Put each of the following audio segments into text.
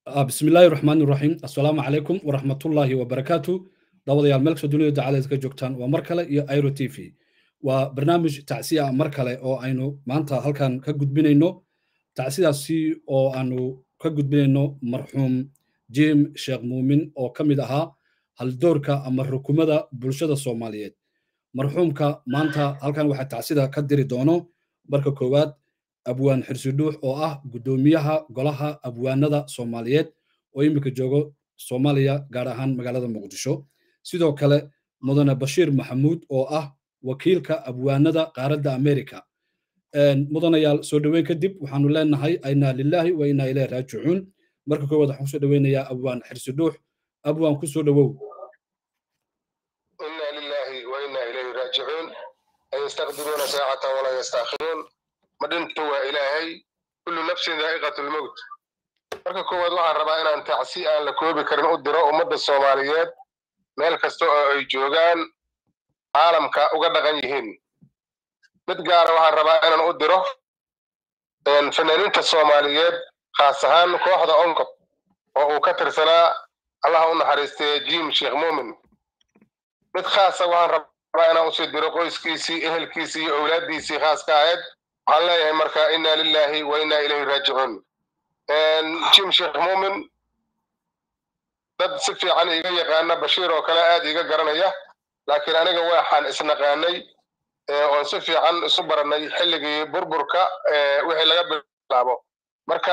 بسم الله الرحمن الرحيم السلام عليكم ورحمة الله وبركاته دawadayaal meel kastoo dunida dacaladeed ka joogtaan waa mar kale iyo airo t v waa barnaamij tacsiya mar kale oo aynu maanta halkan ka gudbinayno tacsidaasi oo aanu ka gudbinayno marxuum jim sheekh muumin oo ka mid ahaa haldoorka ama rukumada bulshada soomaaliyeed marxuumka maanta halkan waxaa tacsida ka diri doono marka koowaad abwaan xirsidhuux oo ah guddoomiyaha golaha abwaanada soomaaliyeed oo iminka joogo soomaaliya gaar ahaan magaalada muqdisho sidoo kale mudane bashiir maxamuud oo ah wakiilka abwaanada qaaradda america mudanayaal soo dhoweyn kadib waxaanu leenahay aynaa lilaahi wa inaa ilayhi raajicuun marka koowaad waxaan kusoo dhoweynayaa abwaan xirsidhuux abwaan ku soo dhowow إنا لله وإنا إليه راجعون أن يستقدرون ساعة ولا يستأخرون مدنت وإلهي كل نفس ذائقة الموت marka koowaad waxaan rabaa inaan tacsi aan la koobi karin u diro ummadda soomaaliyeed meel kasta oo ay joogaan caalamka uga dhaqan yihiin mid gaara waxaan rabaa inaan u diro fanaaniinta soomaaliyeed khaas ahaan kooxda onkod oo uu ka tirsanaa allaha u naxariistay jim sheekh muumin mid khaasa waxaan rabaa inaan usii diro qoyskiisii ehelkiisii iyo owlaaddiisii khaaska ahayd waxaan leeyahay marka inna lillahi wa inna ilayhi raajicuun jim sheekh muumin dad si fiican iiga yaqaana bashiir oo kale aad iiga garanaya laakiin aniga waxaan isnaqaanay oon si fiican isu baranay xilligii burburka wixii laga bilaabo marka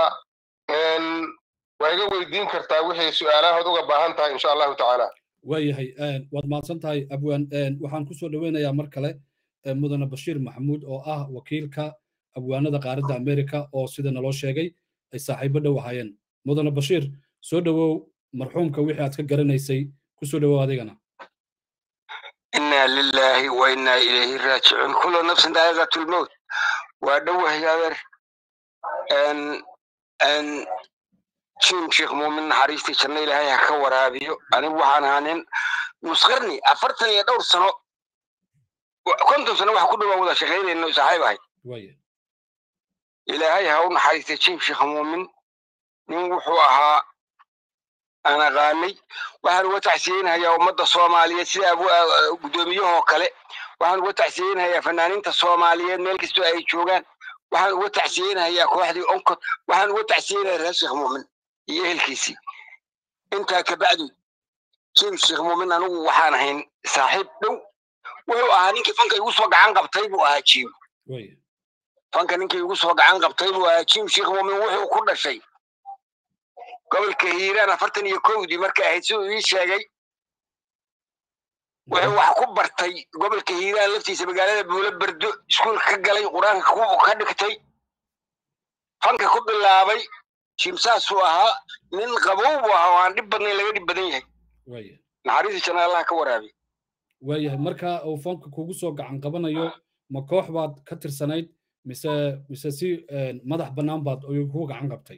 waa iga weydiin kartaa wixii su-aalahood uga baahan tahay insha allahu tacaala waayahay waad mahadsan tahay abwaan waxaan kusoo dhoweynayaa mar kale mudane bashiir maxamuud oo ah wakiilka abwaanada qaaradda america oo sida naloo sheegay ay saaxiibo dhow ahaayeen mudane bashiir soo dhowow marxuumka wixii aad ka garanaysay kusoo dhowow adigana إنا لله وإنا إليه راجعون كل نفس ذائقة الموت ودوه يا أن أن شيم شيخ مؤمن حريستي شنو إلهي هكا ورابيو أنا وحان هانين مسخرني أفرتني يا دور سنة كنت سنة واحد كله موضع شيخين إنه صاحب هاي waaya إلهي هون حريستي شيم شيخ مؤمن من وحوها أنا غاني waxaan uga tacsiyeynayaa ummadda soomaaliyeed sida guddoomiyahoo kale waxaan uga tacsiyeynayaa fanaaniinta soomaaliyeed meel kastoo ay joogaan waxaan uga tacsiyeynayaa kooxdii onkod waxaan uga tacsiyeynayaa reer sheekh muumin iyo ehelkiisii intaa kabacdi jim sheekh muumin anigu waxaan ahayn saaxiib dhow wuxuu ahaa ninkii fanka igu soo gacan qabtay buu ahaa jim waaya fanka ninkii igu soo gacan qabtay buu ahaa jim sheekh muumin wuxuu ku dhashay gobolka hiiraan afartan iyo kowdii markay ahayd siduu ii sheegay wuxuu wax ku bartay gobolka hiiraan laftiisa magaalada buulo berdo iskuulka ka galay qur-aanka ku ka dhigtay fanka ku bilaabay jimsaasuu ahaa nin qabow buu ahaa oo aan dhib badnayn laga dhib badan yahay waaya naxariista janna allah ka waraabiy waayahay marka uu fanka kugu soo gacan qabanayo ma koox baad ka tirsanayd mise mise si madax bannaan baad kugu gacan qabtay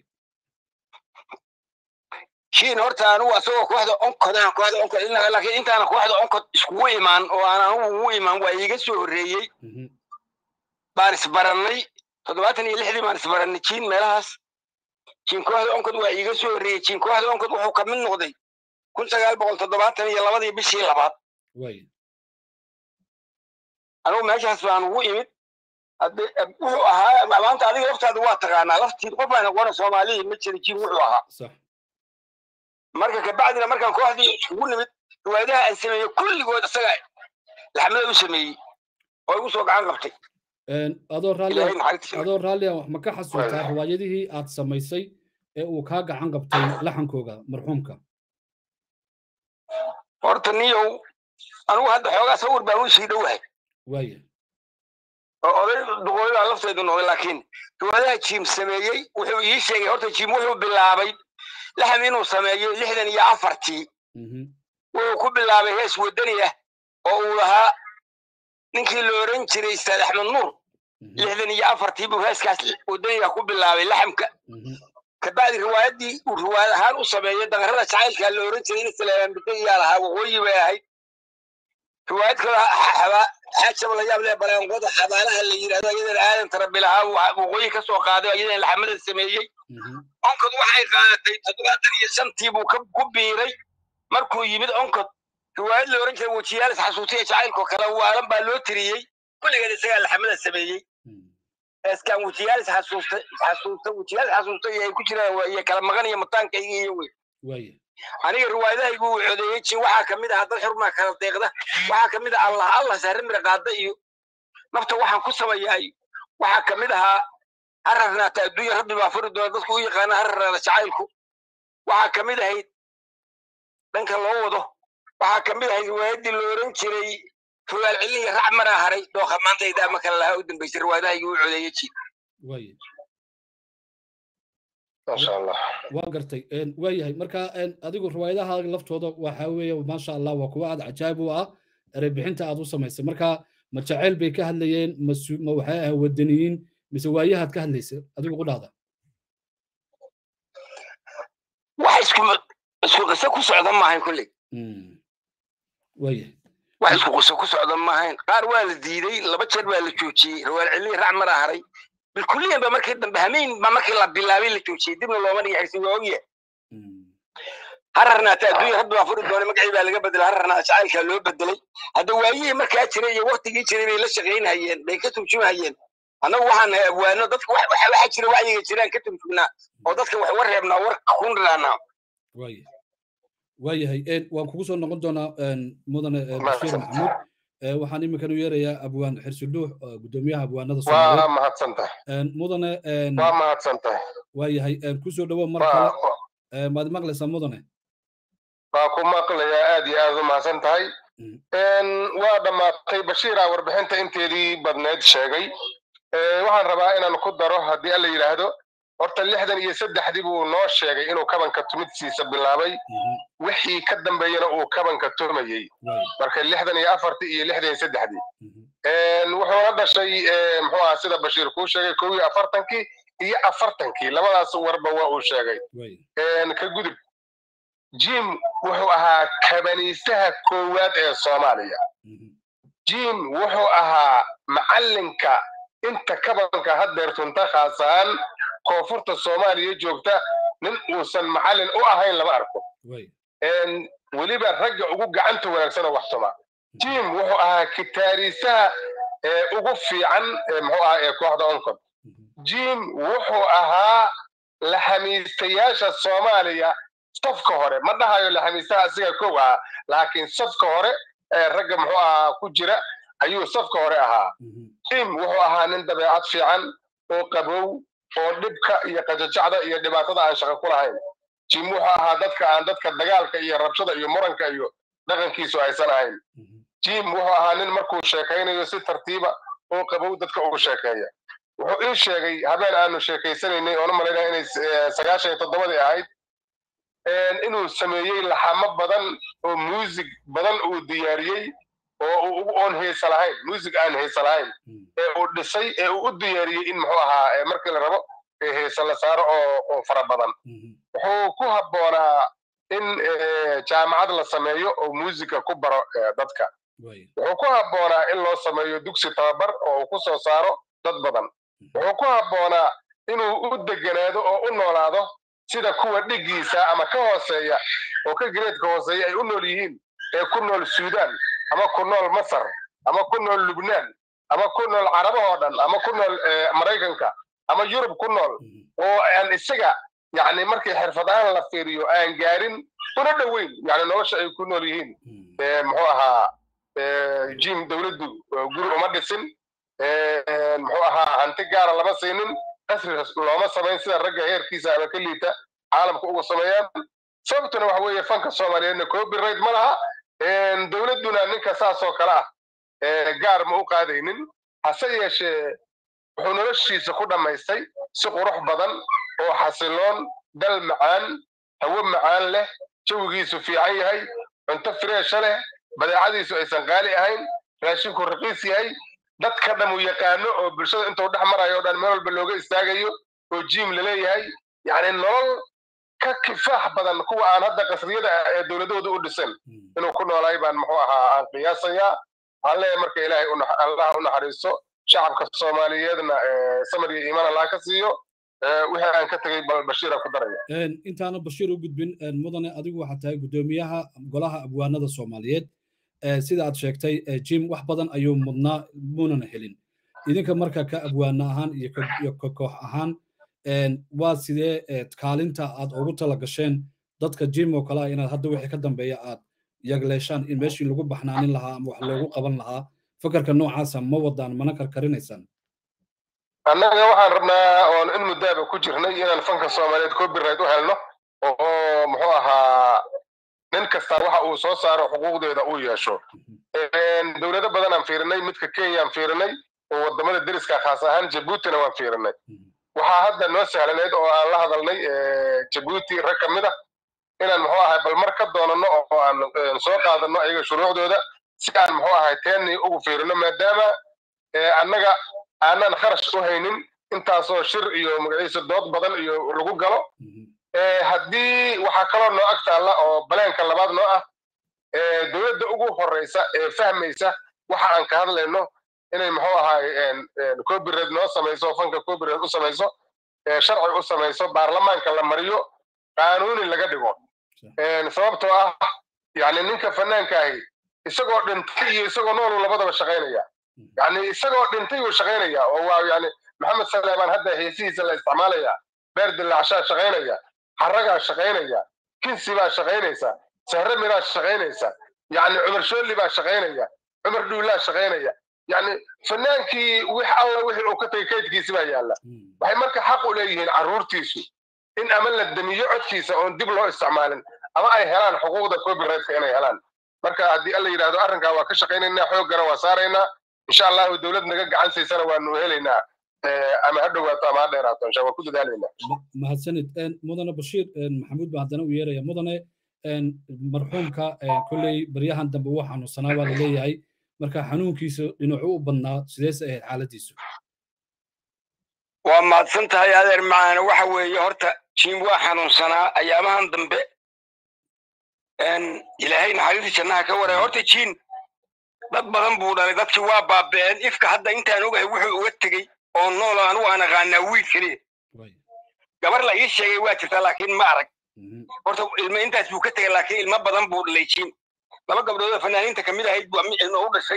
shiin horta anigu asagoo kooxda onkodahan kooxda onkod laakiin intaana kooxda onkod iskugu imaan oo aan anigu ugu imaan waa iiga soo horreeyey Mhm. baan isbarannay toddobaatan iyo lixdii baan isbarannay jiin meelahaas jiin kooxda onkod waa iiga soo horreeyey jiin kooxda onkod wuxuu ka mid noqday kun sagaal boqol toddobaatan iyo labadii bishii labaad waaya anigu meeshaas baan ugu imid hadde wuxuu ahaa maanta adiga laftaada waa taqaanaa laftiid qof aan aqoona soomaaliyii ma jira jiin wuxuu ahaa sax marka kabacdina markaan kooxdii isugu nimid riwaayadaha aan sameeyey kulligood isaga laxmada u sameeyey oo igu soo gacan qabtay adoo raalli ilaahay naxariista adoo raalli ah wax ma ka xasuutaa riwaayadihii aad samaysay ee uu kaa gacan qabtay laxankooga marxuumka horta niyow anigu hadda xoogaa sawir baan u sii dhowahay waaya oo oday duqooyada lafteedu noqday laakiin riwaayadaha jiim sameeyey wuxuu ii sheegay horta jiim wuxuu bilaabay laxam inuu sameeyo lixdan iyo afartii Mhm. wuxuu ku bilaabay hees wadani ah oo uu lahaa ninkii la oran jiray ustaad axmed nuur Mhm. lixdan iyo afartii buu heeskaas wadaniga ku bilaabay laxamka Mhm. kabacdi riwaayadii uu riwaayad ahaan u sameeyey daqarada jacaylka la oran jiray in islaambika iyaa lahaa waqooyi bay ahayd riwaayad kale xaajaba la yaab leh baleenqoda xabaalaha la yidhahdo iyadan aadan tarabi lahaa waqooyi ka soo qaaday iyadan laxamada sameeyey onkod waxay qaadatay toddobaatan iyo shantii buu ku biiray markuu yimid onkod riwaayad la oran jiray wejiyaalis xasuutiya jacaylkoo kale waalan baa loo tiriyey kulligeed isagaa laxamada sameeyey eskaan wejiyaalis xasuusta xasuusta wejiyaalis xasuusta iyo ay ku jiraan iyo kala maqan iyo mataankayga iyo wey aniga riwaayadahaygu uu codeeyey jin waxaa kamid ah dad xurmaa kala deeqda waxaa kamid ah allah allah sahre mira qaada iyo nafta waxaan ku samayaa iyo waxaa kamid ahaa hararnaata adduunya rabbi baa furi doona dadku u yaqaana hararnaada jacaylku waxaa kamid ahayd dhanka loo wado waxaa kamid ahayd riwaayaddii la oran jiray fogaal celin iyo rac maraa haray dhooqa maanta idaama kale lahaa u dambaysay riwaayadahaygu uu codeeyey jin masha allah waa gartay waayahay marka adigu riwaayadaha laftooda waxa weeye maasha allah waa kuwa aad cajaayib u ah erebixinta aad u samaysay marka ma jacayl bay ka hadlayeen ma waxay ahay wadaniyiin mise waayahaad ka hadlaysa adigu ku dhahda wax isku isku qiso ku socda maahayn kulley waayahay wax isku qiso ku socda maahayn qaar waa la diiday laba jeer baa la joojiyey rawaal celin rac maraa haray bilkulliyan ba markii dambe hameyn ba markii la bilaabay la joojiyey dibna looma dhigixaysin waa ogyahay hararnaata adduunya rabbi baa furi doonay magacii baa laga bedelay hararnaata jacaylkaa loo bedelay hadda waayihii markaa jiray iyo waktigii jiray bay la shaqaynhayeen bay ka turjumahayeen annagu waxaan nahay abwaano dadka waxa jira wacyiga jiraan ka turjugnaa oo dadka wax uga reebnaa war kun raanaa waayahay waan kugu soo noqon doonaa mudane bashiir maxamuud waxaan iminkan u yeerayaa abwaan xirsidhuux gudoomiyaha abwaanada waa mahadsan tahay mudane waa mahadsan tahay waayahay kusoo dhawo mar kale maad maqlaysaa mudane waa ku maqlayaa aad iyo aad u mahadsan tahay waa dhammaatay bashiira warbixinta inteedii badneed sheegay waxaan rabaa inaan ku daro haddii alla yidhaahdo horta lixdan iyo saddexdii buu noo sheegay inuu kabanka tumidsiisa bilaabay wixii ka dambeeyana uu kabanka tumayey marka lixdan iyo afartii iyo lixdan iyo saddexdii wuxuuna dhashay muxuu aha sida bashiir kuu sheegay kow iyo afartankii iyo afartankii labadaas warba waa uu sheegay ka gudub jim wuxuu ahaa kabaniistaha koowaad ee soomaaliya jim wuxuu ahaa macallinka inta kabanka haddeer tunta khaas ahaan koonfurta soomaaliya joogta nin uusan macallin u ahayn lama arko weliba ragga ugu gacanta wanaagsan oo wax tuma jim wuxuu ahaa kitaariisaha ugu fiican muxuu ahaa ee kooxda oncod jim wuxuu ahaa laxamiistayaasha soomaaliya safka hore ma dhahayo laxamiistaha asiga kow ahaa laakiin safka hore ee ragga muxuu ahaa ku jira ayuu safka hore ahaa jim wuxuu ahaa nin dabeecad fiican oo qabow oo dhibka iyo qajajacda iyo dhibaatada aan shaqo ku lahayn jim wuxuu ahaa dadka aan dadka dagaalka iyo rabshada iyo muranka iyo dhaqankiisu aysan ahayn jim wuxuu ahaa nin markuu sheekaynayo si tartiiba oo qabow dadka ugu sheekeeya wuxuu ii sheegay habeen aanu sheekaysanaynay oona malaynaya inay sagaashan iyo toddobadii ahayd inuu sameeyey laxamo badan oo muusig badan uu diyaariyey oo oon heesa lahayn muusig aan heesa lahayn ee uu dhisay ee uu u diyaariyey in muxuu ahaa markii la rabo heesa la saaro oo oo fara badan wuxuu ku habboonaa in jaamacad la sameeyo oo muusiga ku baro dadka wuxuu ku habboonaa in loo sameeyo dugsi tababar oo uu ku soo saaro dad badan wuxuu ku habboonaa inuu u deganaado oo u noolaado sida kuwa dhigiisa ama ka hooseeya oo ka gareedka hooseeya ay u nool yihiin ee ku nool suudaan ama ku nool masar ama ku nool lubnaan ama ku nool carabahoo dhan ama ku nool maraykanka ama yurub ku nool oo aan isaga yani markii xirfad ahaan la fiiriyo aan gaarin una dhoweyn yani nolosha ay ku nool yihiin muxuu ahaa jim dowladdu guri uma dhisin muxuu ahaa hanti gaara lama siinin qasri looma samayn sida ragga heerkiisa ama ka liita caalamka uga sameeyaan sababtuna waxa weeye fanka soomaaliyeedna copyright ma laha dowladduna ninka saasoo kale ah gaar ma u qaadaynin hase yeeshee wuxuu noloshiisa ku dhammaystay si qurux badan oo xasiloon dal macaan hawo macaan leh jawigiisu fiican yahay cunto fireesha leh badeecadiisu aysan qaali ahayn raashinku raqiis yahay dadka dham uu yaqaano oo bulshada intuu dhex marayo o dhan meel walba looga istaagayo oo jiim laleeyahay yacni nolol ka kifaax badan kuwa aan hadda qasriyada ee dowladahooda u dhisan inuu ku noolaay baan muxuu ahaa aan qiyaasayaa waxaan leeyahay marka ilaahay allah u naxariisto shacabka soomaaliyeedna samar iyo iimaan allah ka siiyo wixii aan ka tegey bashiira ku daraya intaana bashiir u gudbin mudane adigu waxaa tahay guddoomiyaha golaha abwaanada soomaaliyeed sida aad sheegtay jim wax badan ayuu mudnaa muunana helin idinka marka ka abwaana ahaan iyo ka koox ahaan waa sidee kaalinta aad ugu tala gasheen dadka jim oo kale ah inaad hadda wixii ka dambeeya aad yagleeshaan in meeshii lagu baxnaanin lahaa ama wax loogu qaban lahaa fakarka noocaasa ma wadaan mana karkarinaysaan annaga waxaan rabnaa oon in muddaaba ku jirnay inaan fanka soomaaliyeed copyright u helno oo muxuu ahaa nin kasta waxa uu soo saaro xuquuqdeeda uu yeesho dowlado badan aan fiirinay midka kenya aan fiirinay oo wadamada deriska khaas ahaan jabuutina waan fiirinay waxaa hadda noo sahlaneyd oo aan la hadalnay jabuuti rag ka mid ah inaan muxuu ahay bal mar ka doonano oo aan soo qaadano ayaga shuruucdooda si aan muxuu ahay teennii ugu fiirino maadaama annaga aanan kharash u haynin intaasoo shir iyo magaciisa dood badan iyo lagu galo haddii waxaa kaloo noo ag taalla oo baleenka labaad noo ah dowladda ugu horreysa ee fahmaysa waxa aan ka hadlayno inay muxuu ahay copyright noo samayso fanka copyright u samayso sharci u samayso baarlamaanka la mariyo qaanuuni laga dhigo sababtoo ah yani ninka fanaanka ahi isagoo dhintay iyo isagoo noolu labadaba shaqaynaya yani isagoo dhintay uu shaqaynaya oo waa yani maxamed saleemaan hadda heesihiisa la isticmaalaya beer dilacshaa shaqaynaya haragaa shaqaynaya kinsi baa shaqaynaysa sahre miraa shaqaynaysa yani cumar shoolli baa shaqaynaya cumar dhuulaa shaqaynaya yani fanaankii wix alla wixii uu ka tagay kaydkiisi baa yaalla waxay marka xaq u leeyihiin carruurtiisu in ama la damiyo codkiisa oon dib loo isticmaalin ama ay helaan xuquuqda copyrightka inay helaan marka haddii alla yidhaahdo arrinkaa waa ka shaqaynaynaa xooggana waa saaraynaa insha allahu dowlad naga gacan siisana waanu helaynaa ama ha dhowaato ama ha dheeraato insha waa ku dadaalaynaa mahadsanid mudane bashiir maxamuud baa haddana u yeeraya mudane marxuumka kolley baryahan dambe uu xanuunsanaa baa laleeyahay marka xanuunkiisa dhinacu u badnaa sideese ahayd xaaladiisu waa mahadsan tahay adeer macaana waxa weeye horta jiim waa xanuunsanaa ayaamahan dambe ilaahay naxariista jannaha ka waraya horta jiin dad badan buu dhalay dadkii waa baaba'een ifka hadda intaan ogahay wuxuu uga tegey oo nool anugu aan aqaanaa wiil keliya gabar la ii sheegay waa jirtaa laakiin ma arag horta ilmo intaas buu ka tegay laakiin ilmo badan buu dhalay jiin laba gabdhood oo fanaaniinta kamid ahayd buu ilmo u dhashay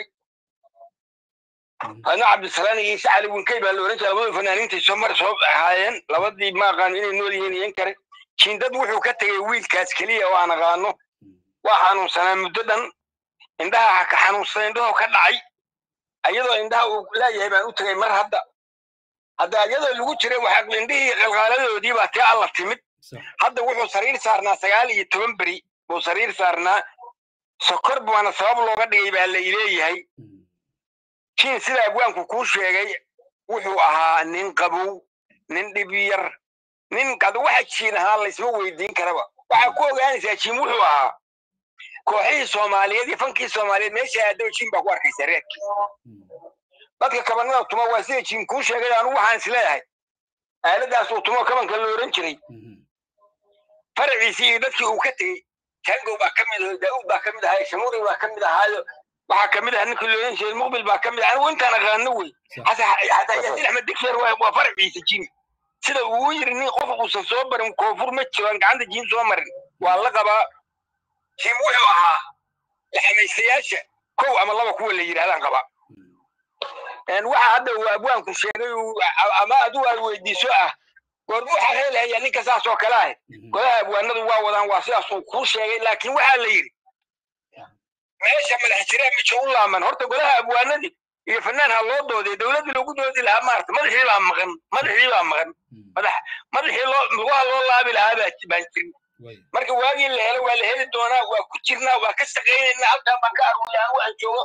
adna cabdisalaan iyo isa cali winkay baa la oran jiray labadoo fanaaniinta soo mar soo ahaayeen labadii ma aqaan inay nool yihiin iyan kare jiin dad wuxuu ka tegay wiilkaas keliya oo aan aqaano waa xanuunsanaa muddo dhan indhaha ka xanuunsan indhahoo ka dhacay ayadoo indhaha uu laayahay baan u tegay mar hadda hadda ayadoo lagu jiray waxa indhihii qalqaaladoodii baa tii alla timid hadda wuxuu sariir saarnaa sagaal iyo toban beri buu sariir saarnaa sokor baana sabab looga dhigay baa la ileeyahay jiin sida abwaanku kuu sheegay wuxuu ahaa nin qabow nin dhib yar nin kada waxa jiin ahaa laysma weydiin karaba waxaa ku ogaanaysaa jiin wuxuu ahaa kooxihii soomaaliyeed iyo fankii soomaaliyeed meesha aadoo jiin baa ku arkaysa reerkii dadka kabanada tuma waa sida jiin kuu sheegay anugu waxaan isleeyahay aaladaas uu tumo kabanka la oran jiray faraciisii iyo dadkii uu ka tegey tangow baa ka mid ahayo daa'uud baa ka mid ahayo shamuuri baa ka mid ahaayo waxaa ka mid ah ninkii loolan jiray muqbil baa ka mid ah anigu intaan aqaano wey xataa yaasiin axmed digseer waa faraciisa jiin sida uu yiri nin qof uusan soo barin koonfur ma jiro aan gacanta jiin soo marin waa la qabaa jiin wuxuu ahaa laxamaystayaasha kow ama laba kuwa la yidhahdaan qabaa waxa hadda uu abwaanku sheegay ama adigu aad weydiiso ah goormu waxaa heelahaya ninka saas oo kale ah golaha abwaanadu waa wadaan waa sidaas uu kuu sheegay laakiin waxaa la yidhi meesha madax jiraan mijo u laaman horta golaha abwaanadii iyo fanaan ha loo doodee dowladdii loogu doodi lahaa maarta madaxii baa maqan madaxii baa maqan madax madaxii loo lugaha loo laabi lahaa baa baan jirin marka waagii la helo waa la heli doonaa waa ku jirnaa waa ka shaqaynaynaa halkaan baan ka aruuyaa waxaan joogo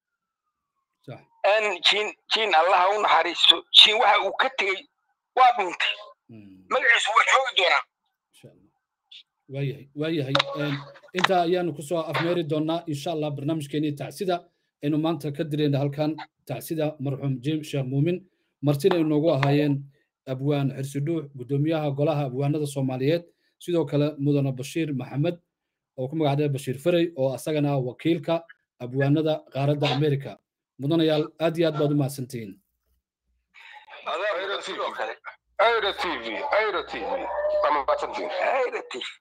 jiin jiin allaha u naxariisto jiin waxa uu ka tegey waa dhuntay magaciisu waa joogi doonaa waayahay waayahay intaa ayaanu kusoo afmeeri doonaa insha allah barnaamijkeeni tacsida aynu maanta ka dirayna halkan tacsida marxuum jim sheekh muumin martina inoogu ahaayeen abwaan xirsidhuux guddoomiyaha golaha abwaanada soomaaliyeed sidoo kale mudane bashiir maxamed oo ku magacdhee bashiir ferey oo asagana wakiilka abwaanada qaaradda america mudanayaal aad iyo aad baad u mahadsantihiin airo t v airo t v ama maasantiin ayra t v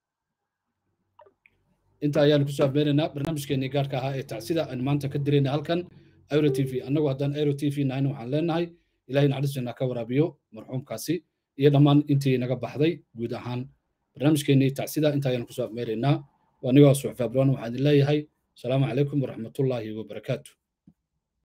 inta ayaanu kusoo afmeenaynaa barnaamijkeenii gaarka ahaa ee tacsida aynu maanta ka dirayna halkan airo t v annagu haddaan airo t v nahayna waxaan leenahay ilahay naxariisteena ka waraabiyo marxuumkaasi iyo dhammaan intii naga baxday guud ahaan barnaamijkeenii tacsida inta ayaanu kusoo afmeeraynaa waa anigoo suxuf abroon waxaan idin leeyahay asalaamu calaykum waraxmatullaahi wabarakaatu